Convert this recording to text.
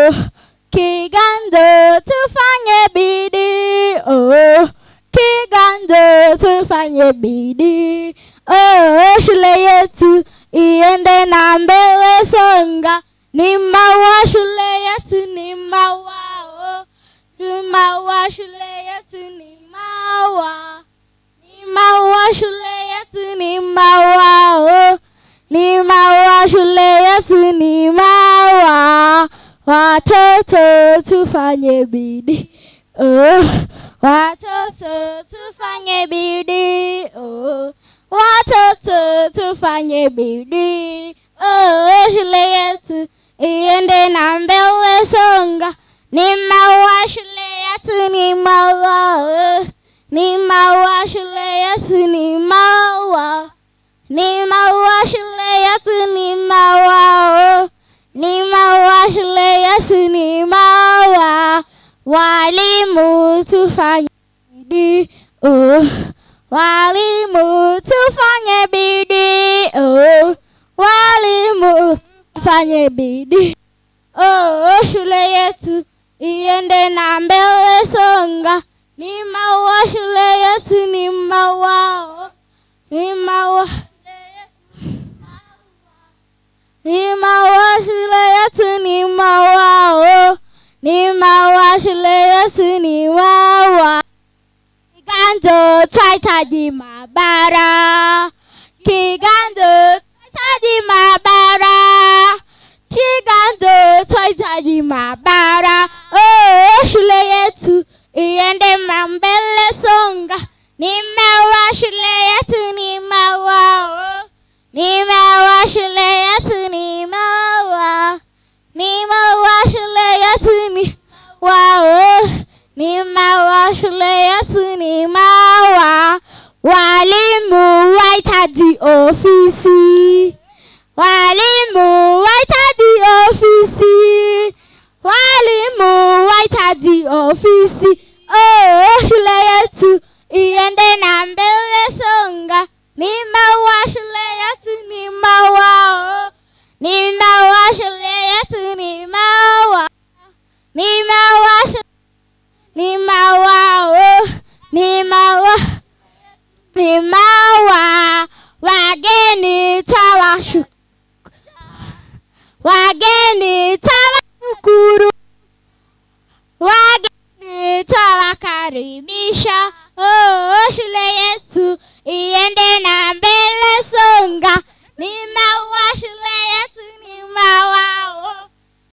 oh, Kiganja tufanye bidii oh, Kiganja tufanye bidii oh, shule yetu iende na mbele songa, ni maua shule yetu ni maua oh, ni maua shule yetu ni maua ni maua shule yetu ni maua oh, ni maua shule yetu ni maua watoto tufanye bidii oh, watoto tufanye bidii oh, watoto tufanye bidii oh, shule yetu iende na mbele songa ni maua shule yetu ni maua oh, ni maua shule yetu ni maua ni maua shule yetu ni maua oh. ni maua shule yetu ni maua walimu tufanye bidii oh. walimu tufanye bidii oh. walimu tufanye bidii oh, shule yetu iende na mbele songa ni maua shule yetu ni maua oh. ni maua ni maua shule yetu ni maua oh. ni maua shule yetu ni maua kiganjo twahitaji maabara kiganjo twahitaji maabara kiganjo twahitaji maabara oh, shule yetu iende mbele songa ni maua shule yetu ni maua oh. ni maua shule yetu ni maua ni maua shule yetu ni maua oh. ni maua shule yetu ni maua walimu wahitaji ofisi walimu wahitaji ofisi walimu wahitaji ofisi oh, shule yetu iende na mbele songa ni maua shule yetu ni maua oh. ni maua shule yetu ni maua ni maua shule ni maua oh. ni maua ni maua wageni tawashu wageni